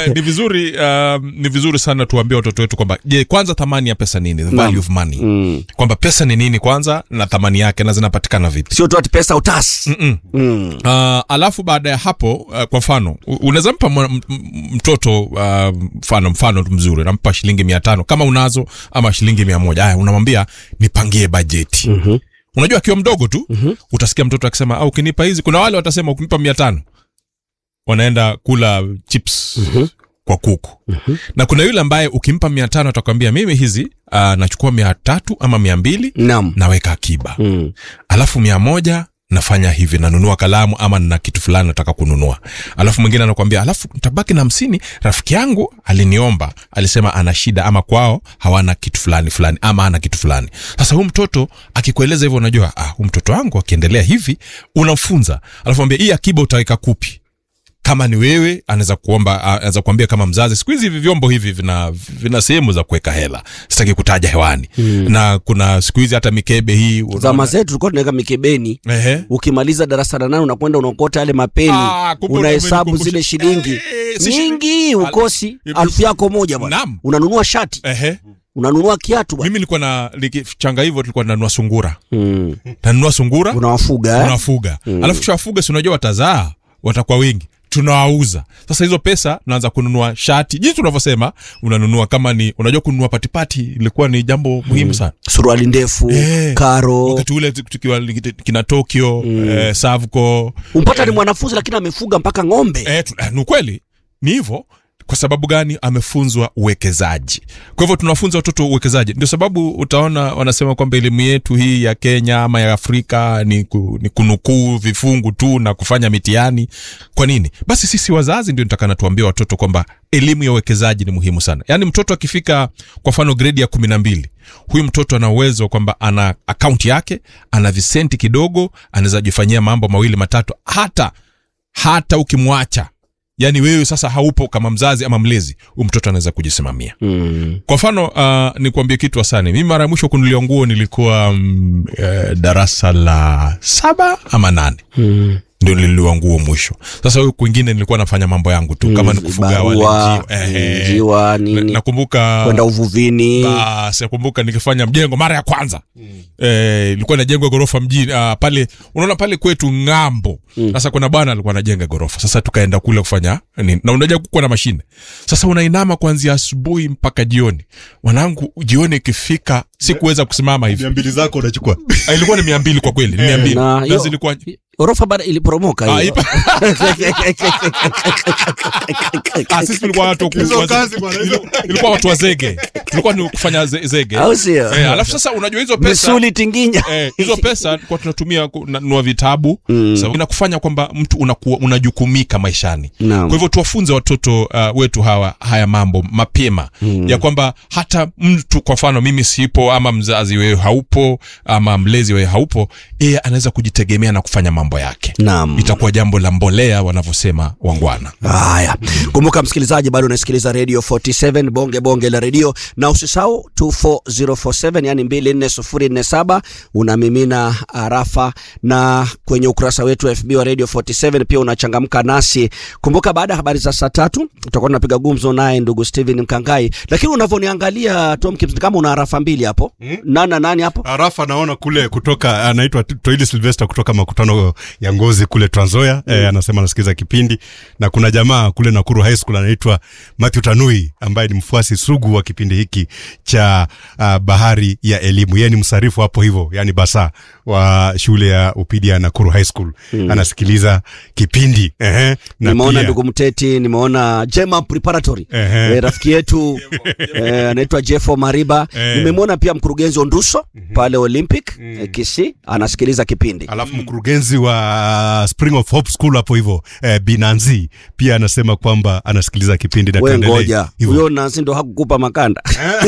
eh, ni vizuri uh, ni vizuri sana tuambie watoto wetu kwamba je kwanza thamani ya pesa nini the value of money Mm. kwamba pesa ni nini kwanza na thamani yake na zinapatikana vipi sio tu ati pesa utas Mm-mm. mm. Uh, alafu baada ya hapo uh, kwa mfano u- unaweza mpa mwa- m- m- mtoto uh, mfano mfano tu mzuri nampa shilingi mia tano kama unazo ama shilingi mia moja haya unamwambia nipangie bajeti Mhm. unajua akiwa mdogo tu utasikia mtoto akisema ah, ukinipa hizi kuna wale watasema ukinipa mia tano wanaenda kula chips kwa kuku na kuna yule ambaye ukimpa mia tano atakwambia mimi hizi uh, nachukua mia tatu ama mia mbili Naam. naweka akiba Mm. alafu mia moja nafanya hivi nanunua kalamu ama na kitu fulani nataka kununua alafu mwingine anakwambia alafu tabaki na hamsini rafiki yangu aliniomba alisema ana shida ama kwao hawana kitu fulani fulani ama ana kitu fulani sasa huu mtoto akikueleza hivyo unajua ah, huu mtoto wangu akiendelea hivi unamfunza alafu ambia hii akiba utaweka kupi kama ni wewe anaweza kuomba anaweza kuambia kama mzazi siku hizi hivi vyombo hivi vina vina sehemu za kuweka hela sitaki kutaja hewani mm. na kuna siku hizi hata mikebe hii unaona- zama zetu tulikuwa tunaweka mikebeni Ehe. ukimaliza darasa la nane unakwenda unaokota yale mapeni Ah, kumbe unahesabu umenikumbusha. zile shilingi Eh, si shi- nyingi ukosi Al- alfu yako moja bwana Naam. unanunua shati Ehe. unanunua kiatu bwana mimi nilikuwa na nikichanga hivyo tulikuwa nanunua sungura mm. nanunua sungura unawafuga eh? unafuga alafu kishawafuga si unajua watazaa watakuwa wengi tunawauza sasa hizo pesa naanza kununua shati jinsi unavyosema unanunua kama ni unajua kununua patipati ilikuwa ni jambo muhimu sana suruali ndefu Eh. karo wakati ule tukiwa kina tokyo eh, savco umpata ni mwanafunzi lakini amefuga mpaka ng'ombe eh, tu- eh, ni ukweli ni hivyo kwa sababu gani amefunzwa uwekezaji kwa hivyo tunafunza watoto uwekezaji ndio sababu utaona wanasema kwamba elimu yetu hii ya kenya ama ya afrika ni, ku, ni kunukuu vifungu tu na kufanya mitihani kwa nini basi sisi wazazi ndio nitakana tuambia watoto kwamba elimu ya uwekezaji ni muhimu sana yaani mtoto akifika kwa mfano gredi ya kumi na mbili huyu mtoto ana uwezo kwamba ana akaunti yake ana visenti kidogo anaweza jifanyia mambo mawili matatu hata hata ukimwacha yaani wewe sasa haupo kama mzazi ama mlezi huyu mtoto anaweza kujisimamia mm. kwa mfano uh, nikuambie kitu asani mimi mara ya mwisho kunulia nguo nilikuwa mm, eh, darasa la saba ama nane Mm. ndio nilinuliwa nguo mwisho sasa huyu kwingine nilikuwa nafanya mambo yangu tu kama ni kufuga wale Barua, njiwa, ehe. njiwa Na- nini nakumbuka kwenda uvuvini basi nakumbuka nikifanya mjengo mara ya kwanza eh, ilikuwa inajengwa gorofa mjini uh, pale unaona pale kwetu ng'ambo sasa kuna bwana alikuwa anajenga gorofa sasa tukaenda kule kufanya nini na unajua kukuwa na mashine sasa unainama kuanzia asubuhi mpaka jioni wanangu jioni ikifika sikuweza kusimama hivi mia mbili zako unachukua Ah, ilikuwa ni mia mbili kwa kweli ni mia mbili na na hiyo- zilikuwa orofa bado iliporomoka Ah, hiyo ipa- Ah, sisi tulikuwa watu wa- Hizo wa- kazi bwana, hizo- ilikuwa watu wa zege tulikuwa ni kufanya ze- zege au sio eh, alafu sasa unajua hizo pesa misuli tinginya eh, hizo pesa kwa tunatumia kununua vitabu Mm. sababu inakufanya kwamba mtu unakuwa unajukumika maishani Naam. kwa hivyo tuwafunze watoto uh, wetu hawa haya mambo mapema mm. ya kwamba hata mtu kwa mfano mimi sipo ama mzazi wewe haupo ama mlezi wewe haupo yeye anaweza kujitegemea na kufanya mambo yake Naam. itakuwa jambo la mbolea wanavyosema wangwana haya kumbuka msikilizaji bado unasikiliza radio 47 bonge bonge la redio na usisahau 24047 yani 24047 unamimina arafa na kwenye ukurasa wetu wa fb wa radio 47 pia unachangamka nasi kumbuka baada ya habari za saa tatu tutakuwa tunapiga gumzo naye ndugu steven mkangai lakini unavyoniangalia tom Kips, ni kama una arafa mbili hapo hmm? nana nani hapo arafa naona kule kutoka anaitwa toili silvester kutoka makutano ya ngozi kule tranzoya mm. eh, anasema anasikiliza kipindi na kuna jamaa kule nakuru high school anaitwa matthew tanui ambaye ni mfuasi sugu wa kipindi hiki cha uh, bahari ya elimu yeye ni msarifu hapo hivyo yani basa wa shule ya upidi ya nakuru high school mm. anasikiliza kipindi Ehe, na nimeona pia- ndugu mteti nimeona jema preparatory Ehe. eh, rafiki yetu eh, anaitwa jeffo mariba Eh. nimemwona pia mkurugenzi onduso pale olympic eh, kisi anasikiliza kipindi alafu mkurugenzi wa spring of hope school hapo hivyo eh, binanzi pia anasema kwamba anasikiliza kipindi na we tuendelee ngoja hivyo. huyo nansi ndo hakukupa makanda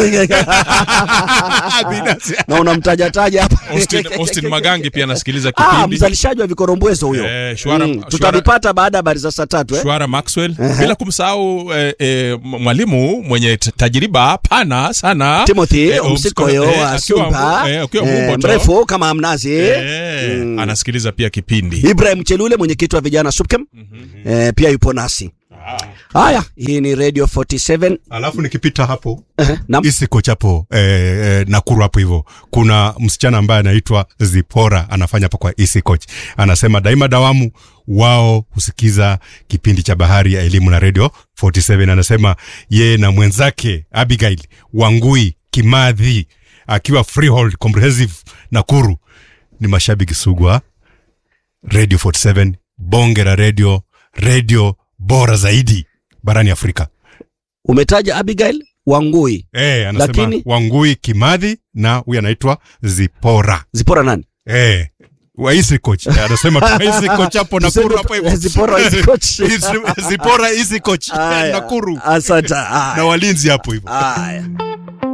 na unamtajataja hapa Austin, Austin Magangi pia anasikiliza ah, kipindi mzalishaji wa vikorombwezo huyo Eh, Shwara- mm, Shwara- tutavipata baada ya habari za saa tatu eh? Shwara Maxwell bila kumsahau eh, eh, mwalimu mwenye t- tajriba pana sana timothy Eh, msikoyo eh, wa akiwa sumba Mbu- eh, akiwa eh, Mbumbo mrefu kama mnazi eh, Mm. anasikiliza pia kipindi ibrahim chelule mwenyekiti wa vijana supkem eh, pia yupo nasi Haya, hii ni Radio 47. alafu nikipita hapo Ehe, naam. isi coach hapo eh, eh, Nakuru hapo hivyo, kuna msichana ambaye anaitwa Zipora anafanya hapo kwa isi coach, anasema daima dawamu wao husikiza kipindi cha Bahari ya Elimu na Radio 47. Anasema yeye na mwenzake Abigail Wangui Kimadhi akiwa Freehold Comprehensive Nakuru ni mashabiki sugu wa Radio 47, bonge la radio, radio bora zaidi barani Afrika. Umetaja Abigail Wangui. Eh, anasema Lakini- Wangui Kimadhi na huyu anaitwa Zipora. Zipora nani? Eh, wa Easy Coach. Eh, Anasema tu Easy Coach hapo Nakuru Tuseme hapo hivyo. Zipora Easy Coach. Easy- Zipora Easy Coach. Haya, Nakuru. Asante. Na Haya. walinzi hapo hivyo. Haya.